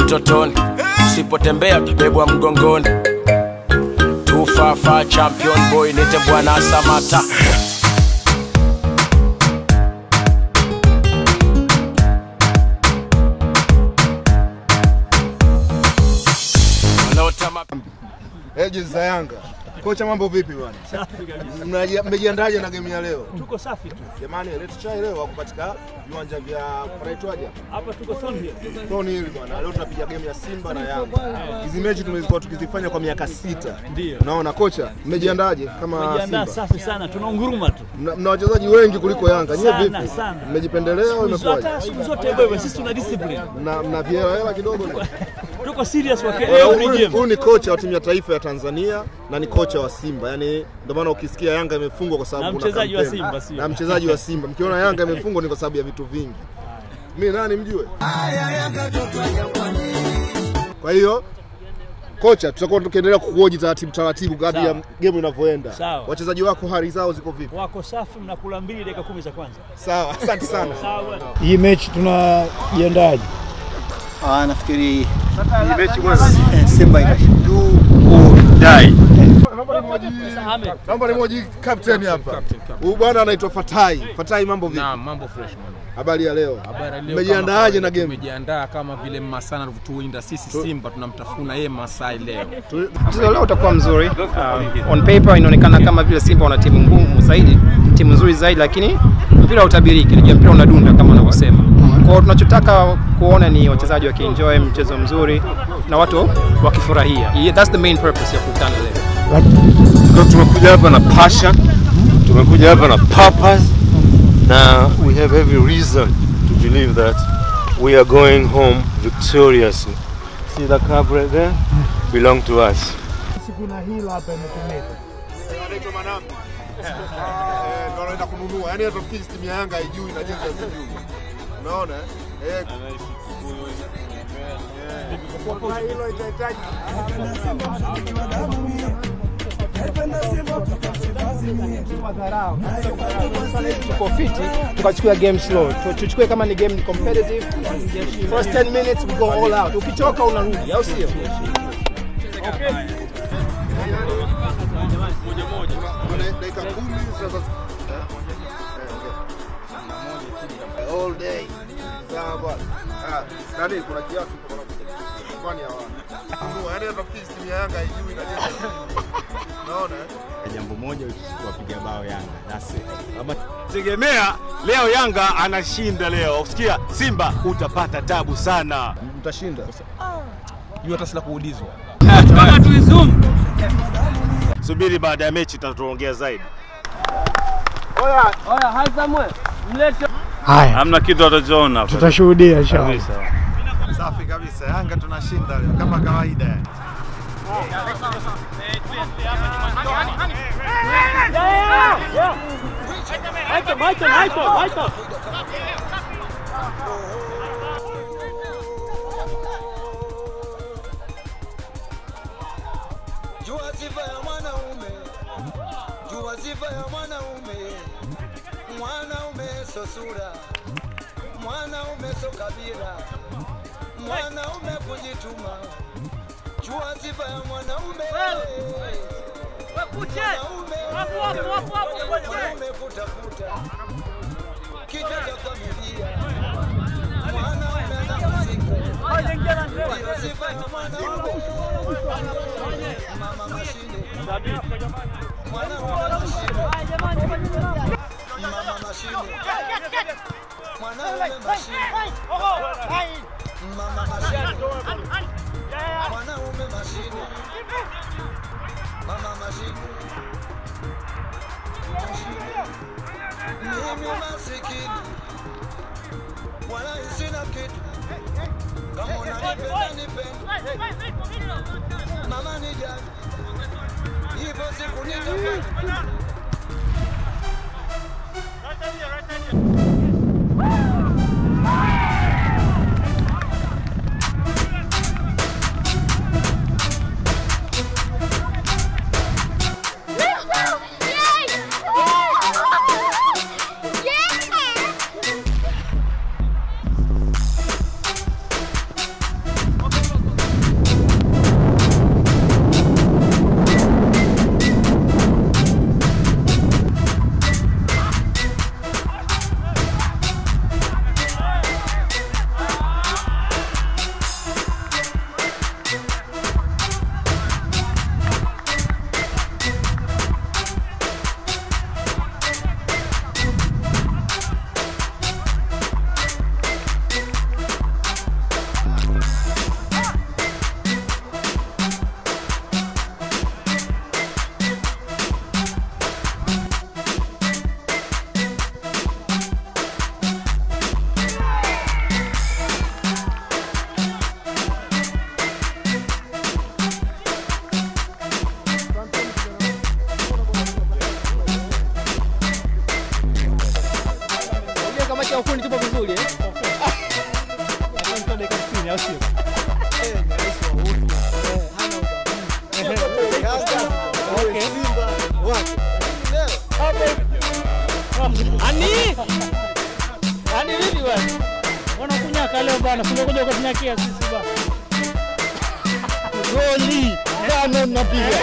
utotoni usipotembea utabebwa mgongoni tufafa champion boy nite bwana samata wanaotama Eh, jezi za Yanga. Kocha, mambo vipi bwana? Mnaji- Mmejiandaje na game ya leo? Tuko safi tu Jamani, Red Chai leo wako katika viwanja vya panaitwaje hapa? hapa, tuko Thornhill. Tony hili bwana. Leo tunapiga game ya Simba na Yanga. Hizi mechi tumezikuwa tukizifanya kwa miaka sita. Ndio. Naona kocha, mmejiandaje kama Tumejiandaa Simba? safi sana, tunaunguruma tu Mna mna wachezaji wengi kuliko Yanga. Nyie Sana, vipi? sana. Mmejipendelea au imekuwaje? hata siku zote wewe, sisi tuna discipline, Mna mna viela hela kidogo? tuko serious kwa Huyu- every Huyu game. huyu ni kocha wa timu ya taifa ya Tanzania na ni kocha wa Simba. Yaani ndio maana ukisikia Yanga imefungwa kwa sababu Na kuna mchezaji wa kampeni. Simba, sio? Na mchezaji wa Simba. Mkiona Yanga imefungwa ni kwa sababu ya vitu vingi. Mimi nani mjue? Kwa hiyo kocha, tutakuwa tukiendelea kukuoji taratibu taratibu kadri ya Sawa. game inavyoenda. Sawa. Wachezaji wako hali zao ziko vipi? Wako safi, mnakula mbili dakika kumi za kwanza. Sawa, asante sana. Sawa bwana. Hii mechi tunajiandaje? Ah, nafikiri hii mechi bwana Simba itashinda. Ahmed. Naomba nimwoji captain hapa. Huyu bwana anaitwa Fatai. Fatai, mambo vipi? Naam, mambo fresh man. Habari ya leo. Habari ya leo Mmejiandaaje kama na game? Tumejiandaa kama vile Masana alivyotuwinda sisi Simba, tunamtafuna yeye Masai leo. Mchezo leo utakuwa mzuri. Uh, on paper inaonekana kama vile Simba wana timu ngumu zaidi, timu nzuri zaidi, lakini mpira hautabiriki, ligi ya mpira unadunda kama wanavyosema. Kwa hiyo tunachotaka kuona ni wachezaji wakienjoy mchezo mzuri na watu wakifurahia. Yeah, that's the main purpose ya kukutana leo. Kwa tumekuja hapa na passion, tumekuja hapa na purpose na we have every reason to believe that we are going home victoriously. See the cup right there? Belong to us. Kuna hila hapa imetumika. anaitwa Manambi. Eh, ndo anaenda kununua. Yaani hata fikiri timu ya Yanga haijui na jezi hazijui. Unaona? eh? Eh, Tuko fiti, tukachukua game slow. Tu- Tuchukue kama ni game ni competitive. First 10 minutes we go all out. Ukichoka unarudi, au sio? Wana- dakika kumi sasa. Eh, all day. Sawa bwana. Ah, nani kuna kiatu kwa kwani hawa. Kununua. Yaani hata fikiri timu ya Yanga haijui na jezi hazijui. Unaona? eh? jambo moja kuwapiga bao Yanga. That's it. Tegemea leo Yanga anashinda leo. Usikia Simba utapata tabu sana. Mtashinda. Hiyo hata sila kuulizwa. Subiri baada ya mechi tutaongea zaidi. Haya, Hamna kitu atachoona. tutashuhudia inshallah. Safi kabisa. Yanga tunashinda leo kama kawaida yani. Michael, Michael, Michael, Michael. Jua sifa ya mwanaume, jua sifa ya mwanaume. Mwanaume so sura, mwanaume so kabila, mwanaume kujituma. Jua sifa ya mwanaume, mwanaume, mwanaume kutafuta kichwa cha familia, mwanaume anahusika. Ndiyo sifa ya mwanaume. Mama mashine, mwanaume mashine, mama mashine, mwanaume mashine, mama mashine, mwanaume mashine, mama mashine. Mimi masikini wala sina kitu, kama unanipenda nipende, mama nijali, hivyo siku nitapata Yeah! nyumbani au sio? Okay. Ani? Ani vipi bwana? Mbona kunyaka leo bwana? Sio kuja kutunyakia sisi bwana. Goli. Tano mnapiga.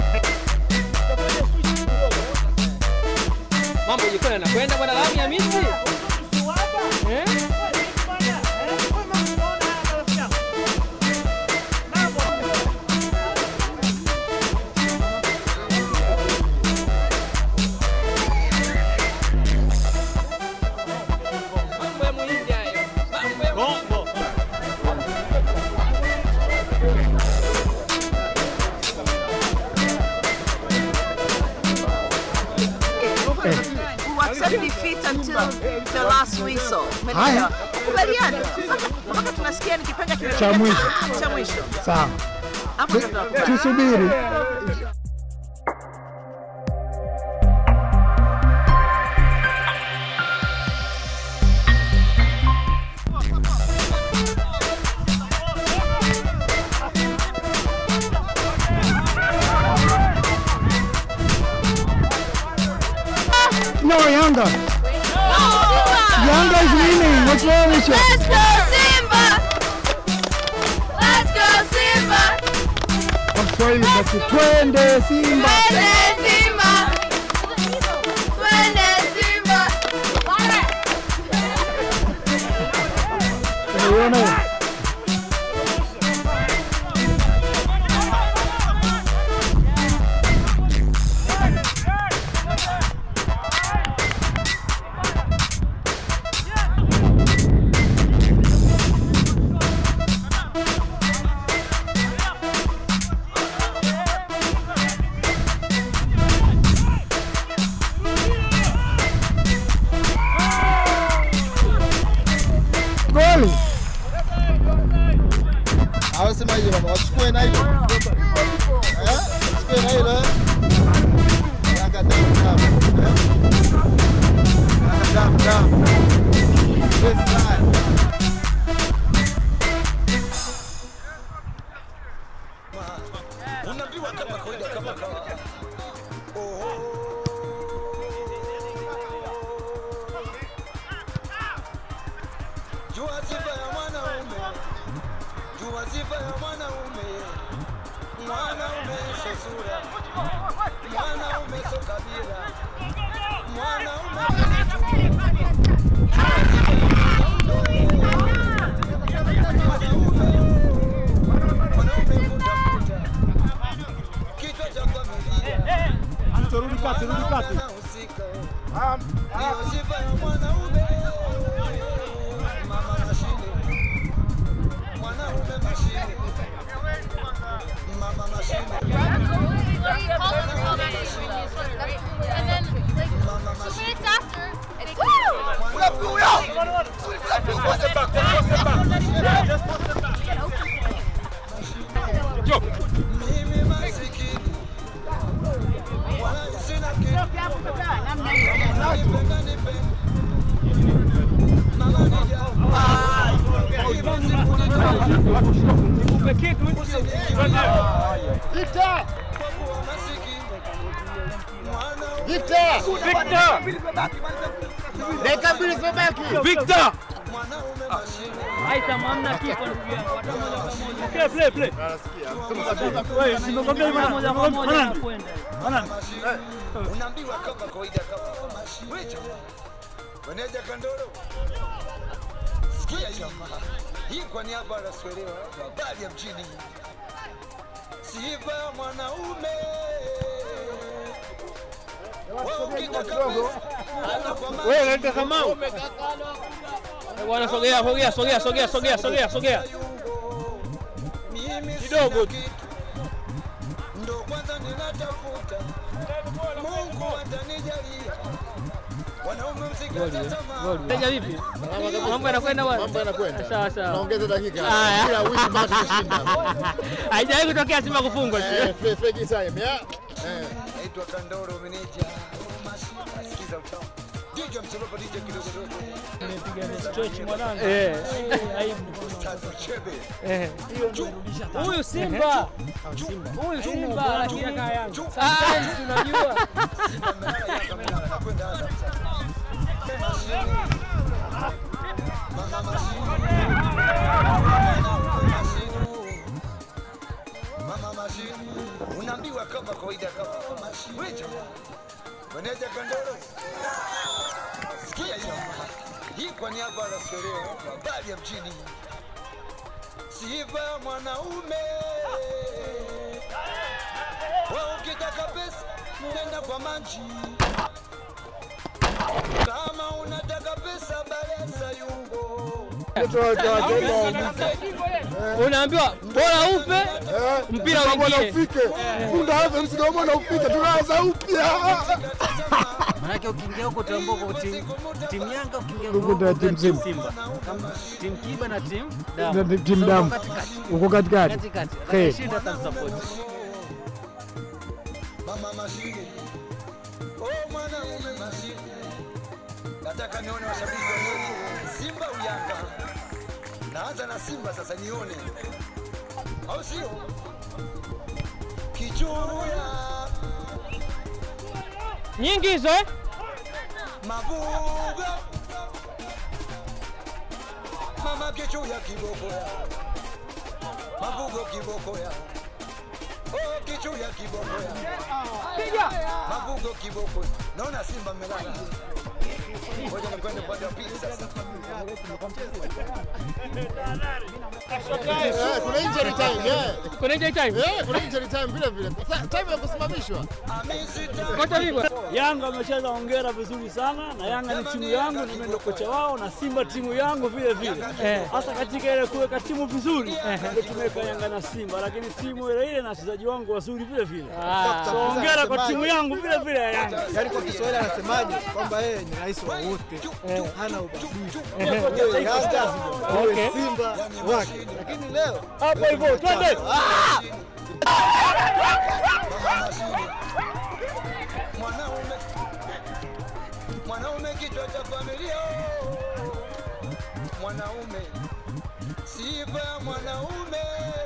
Mambo jikoni yanakwenda bwana Lami Hamisi. Eh? Mambo ya muhindi hayo. Mambo ya Bongo. who accept defeat until the last whistle. Umeelewa? Kubaliana mpaka mpaka tunasikia ni kipenga kimepiga Cha mwisho. Ah, cha mwisho. Sawa. Hapo ndo tunakubali. Tusubiri. No, Yanga. Yanga is winning. What's wrong with you? Let's go Simba! Let's go Simba! Kwa Kiswahili basi twende Simba. Twende Simba! Twende Simba! Unaiona hiyo? Goli. Hawasema hilo mama, wachukue na hilo. Eh? Wachukue na hilo. eh? Yanga damu damu. eh? Yanga damu damu. Yes, sir. unaambiwa kama kawaida kama kawaida jua sifa ya mwanaume jua sifa ya mwanaume mwanaume so sura mwanaume so kabila mwanaume kichwa cha familia Turudi kati, rudi kati. Ndiyo sifa ya mwanaume. Mama mashine. Mwanaume mashine. Mama mashine. Mimi masikini. Wala sina kitu. Nipenda nipende. Mama Victor! Victor! Victor! Dakika mbili zimebaki. Victor! Haita hamna kipa ndugu yangu. Hata moja kwa moja. Play play play. Wewe nimekwambia mara moja kwa moja anakwenda. Ana unaambiwa kama kawaida kama Wewe Meneja Kandoro. Sikia jamaa. Hii kwa niaba ya Swelewa, habari ya mjini. Sifa ya mwanaume. Wewe ukitaka pesa, ana kwa maana. Wewe unaita Kamau. Bwana sogea sogea sogea sogea sogea sogea sogea. Mimi Kidogo tu. ndo kwanza ninatafuta. Mungu atanijalia. Wanaume msikate tamaa. Teja vipi? Mambo yanakwenda bwana. Mambo yanakwenda. Sawa sawa. Naongeza dakika. Haya. Kila wiki basi tushinda. Haijawahi kutokea Simba kufungwa. Eh, fe- fake time, yeah. Eh. naitwa Kandoro meneja. Sikiza utamu. DJ piga msolopa DJ kidogo dogo. Nimepiga stretch mwanangu. Eh. Eh, aibu. Ustazi Chebe. Eh. Huyu Simba. Huyu Simba lakini sometimes unajua. Simba amelala, Yanga amelala, nakwenda Azam sasa. Mama Mama Mashini, unaambiwa kama kawaida kama Mashini. Wewe jamaa, meneja Kandoro, sikia hiyo hii kwa niaba ya Sereo, habari ya mjini. Sifa mwanaume, wewe ukitaka pesa nenda kwa manji, kama unataka pesa balesa yungo Unaambiwa bora upe mpira uingie. ufike. Punda Azam sikamona ufike, tunaanza upya. Maanake ukiingia huko utaambua kwa timu timu Yanga, ukiingia Huko huko ndio timu utaambua Simba. Simba, kama timu Kiba na timu Na Damu. timu Sasa Damu. uko katikati. Uko katikati. Katikati. Hey. Atashinda atamsupport. Mama Mashini, oh mwanaume Mashini, nataka nione washabiki wa kweli, Simba au Yanga. Naanza na Simba sasa, nione au sio? Kichuya Nyingi hizo eh? Mavuga Mama Kichuya kiboko ya Mavugo kiboko ya Oh Kichuya kiboko ya Piga. Mavugo kiboko Naona Simba mmelala Ngoja nikwende upande wa pili sasa Eh, kuna injury time, eh. Kuna injury time? Eh, kuna injury time vile vile. Sa- Time ya kusimamishwa. Kocha Ligwa. Yanga amecheza ongera vizuri sana na Yanga ni timu yangu, mimi ndo kocha wao na Simba timu yangu vile vile. Hasa katika ile kuweka timu vizuri ndio tumeweka Yanga na Simba, lakini timu ile ile na wachezaji wangu wazuri vile vile. Ah. So ongera kwa timu yangu vile vile ya Yanga. Yaani kwa Kiswahili anasemaje kwamba yeye ni rais wa wote, hana ubaguzi. Eh. Yeye Yanga, Okay. yeye Simba wake. Lakini leo Hapo hivyo, twende. Ah! Mwanaume Mwanaume kichwa cha familia Mwanaume Sifa ya mwanaume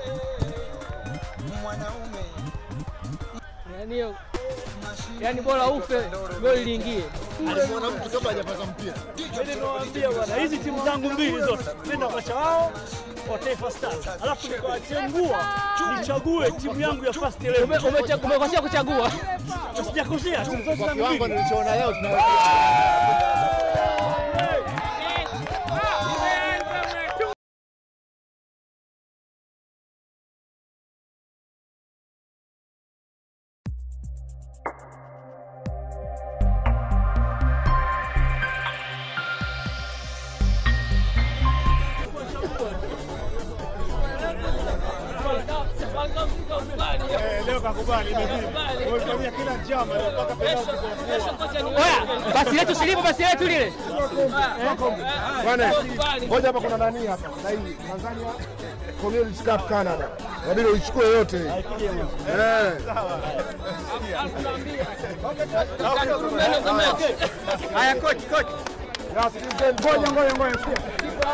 Mwanaume Yaani hiyo yaani bora ufe goli liingie. Alimwona mtu kabla hajapata mpira. Mimi nawaambia bwana, hizi timu zangu mbili zote, mimi ndo kocha wao wa Taifa Stars, alafu nikawachengua nichague timu yangu ya first eleven. Ume- umecha- Umekosea kuchagua. Sijakosea, timu zote Kwa zangu kiwango mbili. nilichoona leo tunaweza Leo kakubali, imefanya kila njama mpaka penalti Oya, basi letu silipo basi letu lile. Bwana, ngoja hapa kuna nani hapa? Na hii Tanzania Community Cup Canada. Inabidi uichukue yote hii. Eh. Haya coach, coach. Ya, sikilizeni. Ngoja ngoja ngoja sikia.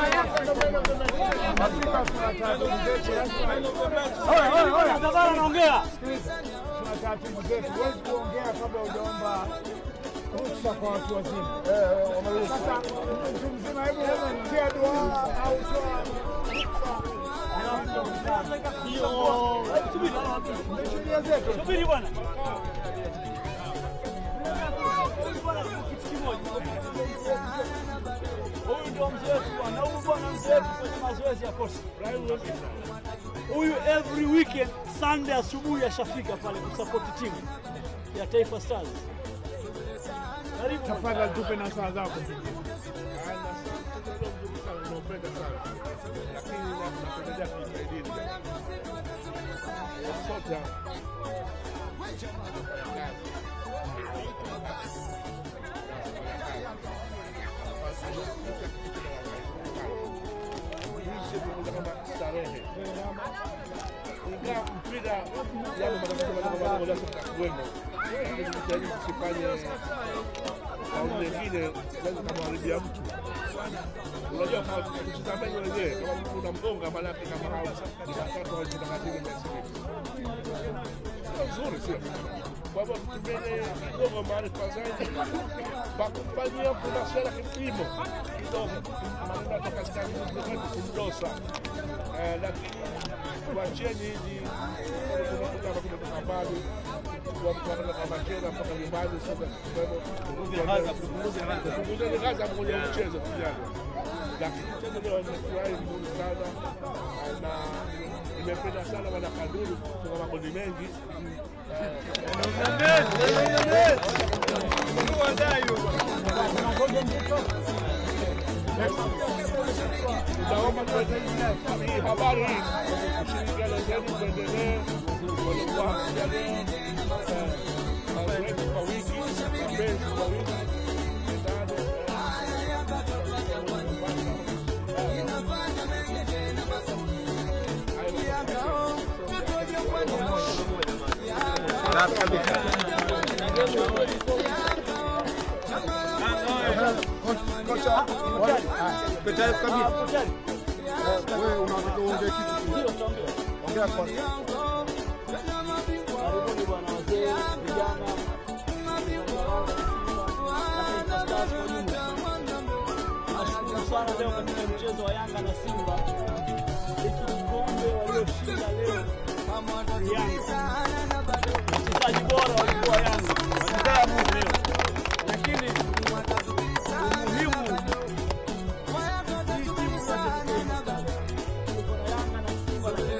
Afrika tuna taratibu zetu. Oya, oya, oya, Tabara naongea. Tuna taratibu zetu. Huwezi kuongea kabla hujaomba ruhusa kwa watu wazima. Eh, wameruhusu. Sasa mtu mzima hebu tia dua au toa Sheria zetu. Subiri bwana. Huyu ndio mzee wetu bwana, huyu bwana mzee wetu kwenye mazoezi ya kosi. Huyu every weekend Sunday asubuhi ashafika pale kusupport timu ya Taifa Stars. Karibu. Tafadhali tupe na saa zako. Unapenda sana. Lakini napendelea kuisaidia. Sote hapa. starehe. Ingawa mpira yale matatizo madogo madogo lazima tutakuwemo. Lakini tujitahidi tusifanye faulu nyingine zinaweza kumharibia mtu. Unajua kama tusitameni wenyewe, kama mtu unamgonga maanake kama hao tatu au thelathini mechi sio nzuri, sio? Kwa hivyo tutumie kidogo maarifa zaidi, pakufanyia kuna sera kipimo kidogo, maneno toka katika kumdosa, Eh, lakini wacheni hizi tunakuta kumetoka mbali kwa mtu anaweza kama cheza mpaka nyumbani sasa, kwa hivyo punguzeni gaza kwenye mchezo kijana, lakini mchezo leo nimefurahi vizuri sana na nimependa sana wana Kaduri kufunga magoli mengi Utaomba hii habari hii ushirikiano zenu tuendelee, walikuwa hakuja leo mazoezi kwa wiki, mapenzi kwa wiki, Kocha, Petari kabisa. Wewe unataka uongee kitu? Ongea kwanza. Karibuni bwana wazee, vijana, Stars kwa jumla. Nashukuru sana leo katika mchezo wa Yanga na Simba, hiki kikombe walioshinda leo ni Yanga. Wachezaji bora walikuwa Yanga, walizaa Mungu leo, lakini umuhimu hii timu zote Taifa Stars, tuko na Yanga na Simba na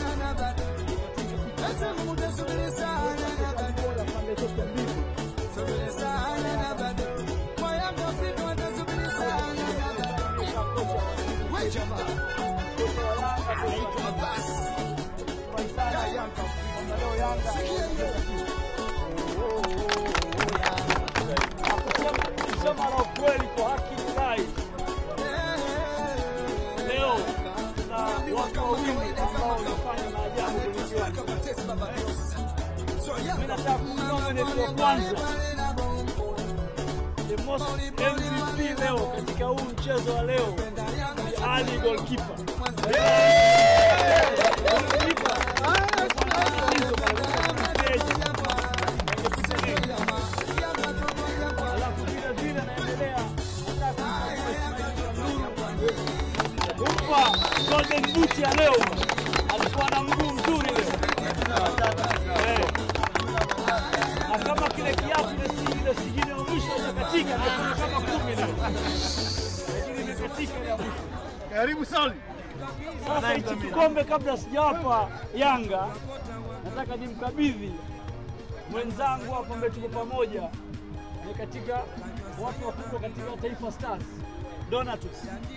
kusema la ukweli kwa haki nilai leo tuna watu wawili ambao wanafanya maajabu kwenye kiwanja. Mimi nataka kumnominate wa kwanza the most MVP leo katika huu mchezo wa leo ni Ali goalkeeper. Goalkeeper. Alafu vile vile naendelea kumpa golden boot ya leo, alikuwa na mguu mzuri leo Eh. na kama kile kiatu ile si- ile sigine ya mwisho imekatika, imekuja kama kumi leo, lakini imekatika ile ya mwisho. Karibu sana. Sasa hichi kikombe kabla sijawapa Yanga, nataka nimkabidhi mwenzangu hapa ambaye tuko pamoja, ni katika watu wakubwa katika Taifa Stars, Donatus.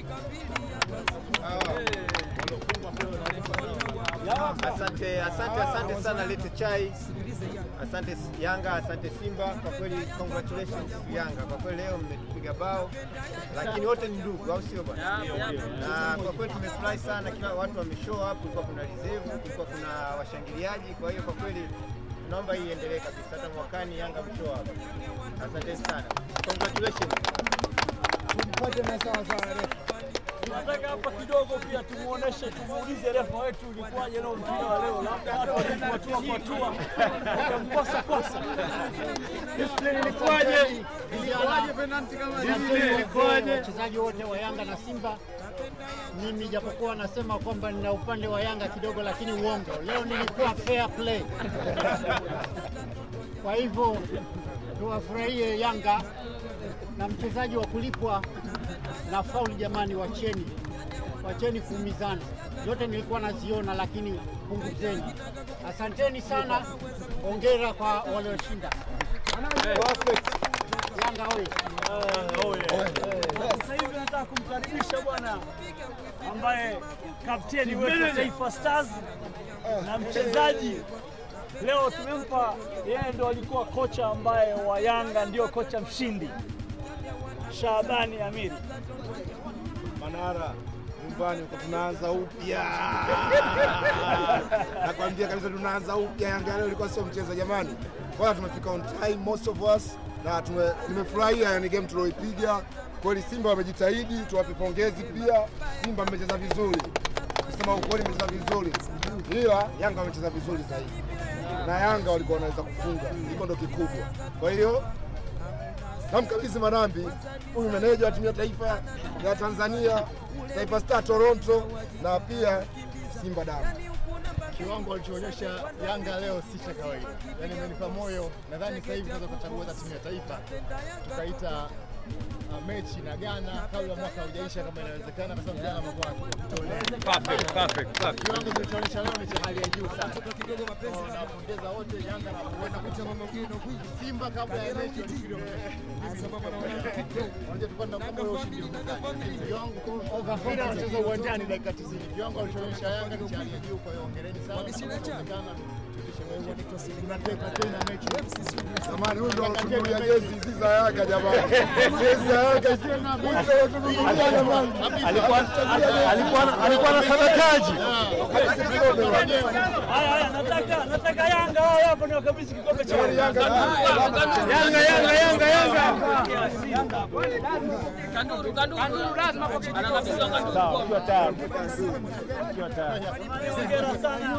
Asante, asante, asante sana Lete Chai, asante Yanga, asante Simba. Kwa kweli congratulations Yanga, kwa kweli leo mmetupiga bao, lakini wote ni ndugu, au sio bwana? Na kwa kweli tumefurahi sana, kila watu wameshow up, kulikuwa kuna reserve, kulikuwa kuna washangiliaji. Kwa hiyo kwa kweli tunaomba hii iendelee kabisa, hata mwakani Yanga mshow up. Asante sana, congratulations. Tumpate na sawa sawa refa. Tunataka hapa kidogo pia tumuoneshe, tumuulize refa wetu ilikuwaje leo mpira wa leo, labda watu walimwatua kwatua wakamkosa kosa. Discipline ilikuwaje? Ilikuwaje penalti kama Discipline ilikuwaje? wachezaji wote wa Yanga na Simba. Mimi japokuwa nasema kwamba nina upande wa Yanga kidogo, lakini uongo. Leo nilikuwa fair play. Kwa hivyo tuwafurahie Yanga na mchezaji wa kulipwa na fauli. Jamani, wacheni wacheni kuumizana. Zote nilikuwa naziona, lakini punguzeni. Asanteni sana, hongera kwa walioshinda. Yanga oye! Sasa hivi nataka kumkaribisha bwana ambaye kapteni wetu wa Taifa Stars na mchezaji leo tumempa yeye, ndo alikuwa kocha ambaye wa Yanga ndio kocha mshindi, Shabani Amiri. Manara nyumbani huko tunaanza upya. Nakwambia kabisa tunaanza upya. Yanga leo ilikuwa sio mchezo jamani. Kwa hiyo tumefika on time most of us na tume- nimefurahia yani game tulioipiga. Kweli Simba wamejitahidi, tuwape pongezi pia. Simba mmecheza vizuri, kusema ukweli mmecheza vizuri, ila Yanga wamecheza vizuri zaidi, na Yanga walikuwa wanaweza kufunga, hiko ndo kikubwa. Kwa hiyo namkabidhi Manambi, huyu meneja wa timu ya taifa ya Tanzania, Taifa Star Toronto, na pia Simba damu. kiwango alichoonyesha Yanga leo si cha kawaida, yaani imenipa moyo. Nadhani sasa hivi tunaweza kuchagua hata timu ya taifa tukaita uh, mechi na Ghana kabla mwaka haujaisha, kama inawezekana, kwa sababu Ghana amekuwa akitolea. Perfect, perfect, perfect. Kiwango kilichoonyesha leo ni cha hali ya juu sana. Kwa Nawapongeza wote Yanga na kuenda kuita Simba kabla ya mechi walifikiri Unajua tulikuwa tunakumbuka ule ushindi mkali. Kiwango mpira wanacheza uwanjani dakika 90. Kiwango alichoonyesha Yanga ni cha hali ya juu, kwa hiyo hongereni sana. Inawezekana tunateka tena mechi. Samahani, huyu ndo alotunulia jezi hizi za Yanga jamani. Jezi za Yanga hizi. Huyu ndo alotunulia jamani. alikuwa alikuwa na sadakaji. Haya haya, nataka nataka Yanga wao hapo ni wakabidhi kikombe cha Yanga, Yanga. Yanga Yanga Yanga Yanga. Kanduru, kanduru lazima Anakabidhiwa kanduru. Sawa, ukiwa tayari. Ukiwa tayari. Hongera sana.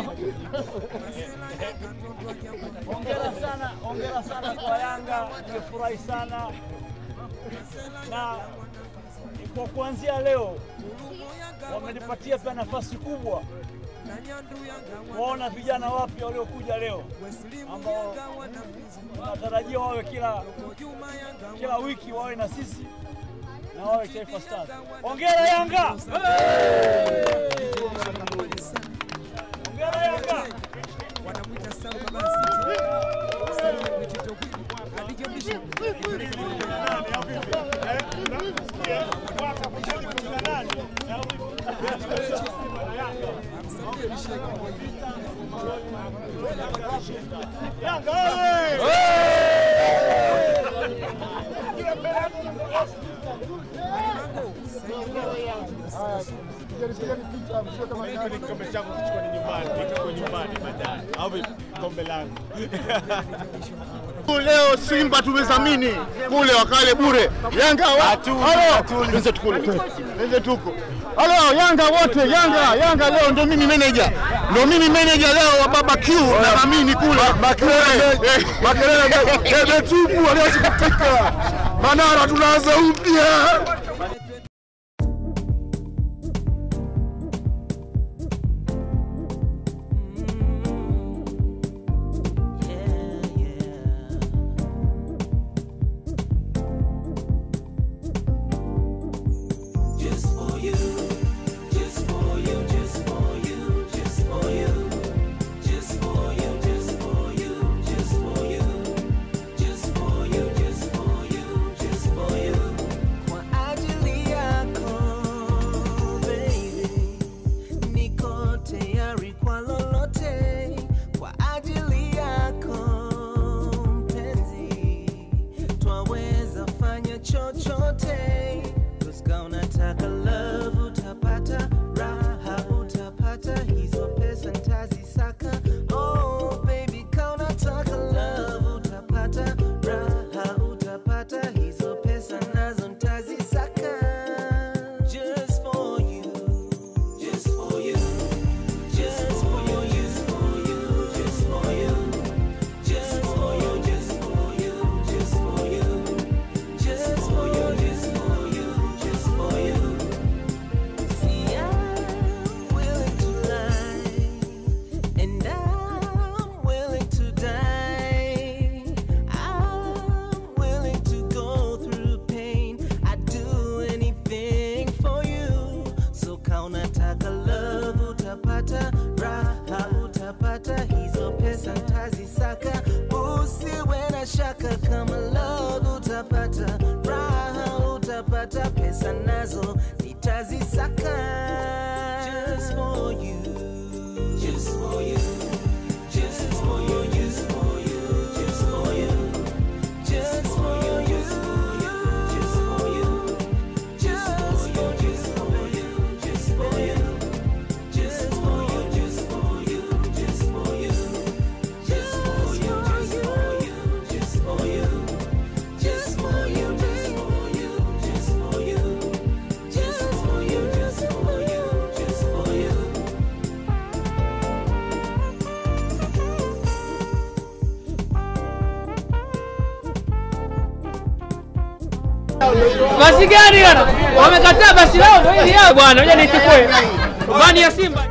Hongera sana, hongera sana kwa Yanga, nimefurahi sana na kwa kuanzia leo wamenipatia pia nafasi kubwa kuwaona vijana wapya waliokuja leo ambao tunatarajia wawe kila kila wiki wawe na sisi na wawe Taifa Stars. Hongera Yanga! Hongera Yanga! Yanga Kikombe changu kichukua ni nyumbani, kichukua nyumbani baadaye. Au vipi? Kombe langu. Leo Simba tumezamini kule wakale bure. Yanga halo, wenzetu kule, wenzetu huko. Halo Yanga wote, Yanga Yanga leo ndo mimi manager, ndo mimi manager leo wa Baba Q na Mamini kule. Makelele makelele, debe tupu aliacha kutika. Manara tunaanza upya. Just for you, just for you, just for you, just for you, just for you, just for you, just for you, just for you, just for you, just for you. Kwa ajili yako baby, niko tayari kwa lolote. Kwa ajili yako mpenzi, twaweza fanya chochote. Kuska unataka love utapata, raha utapata, hizo pesa ntazisaka. Oh baby, ka unataka love utapata, raha utapata, hizo pesa nazo ntazisaka. Just for you, just for you, just for you, just for you, just for you, just for you, just for you, just for you. Just for you, just for you, just for you. See, I'm willing to lie, and I'm willing to die. I'm willing to go through pain. I'd do anything for you. So kaunataka love utapata, raha utapata, hizo pesa ntazisaka. Usiwe na shaka kama love utapata, raha utapata, pesa nazo nitazisaka. Just for you, just for you, just for you, just for you, just for you, just for you, just for you, just for you, just for you, just for you, just for you, just for you, just for you, just for you, just for you, just for you. Basi gani bwana? Wamekataa basi lao ndio hili yao bwana. Ngoja nichukue. Bani ya Simba.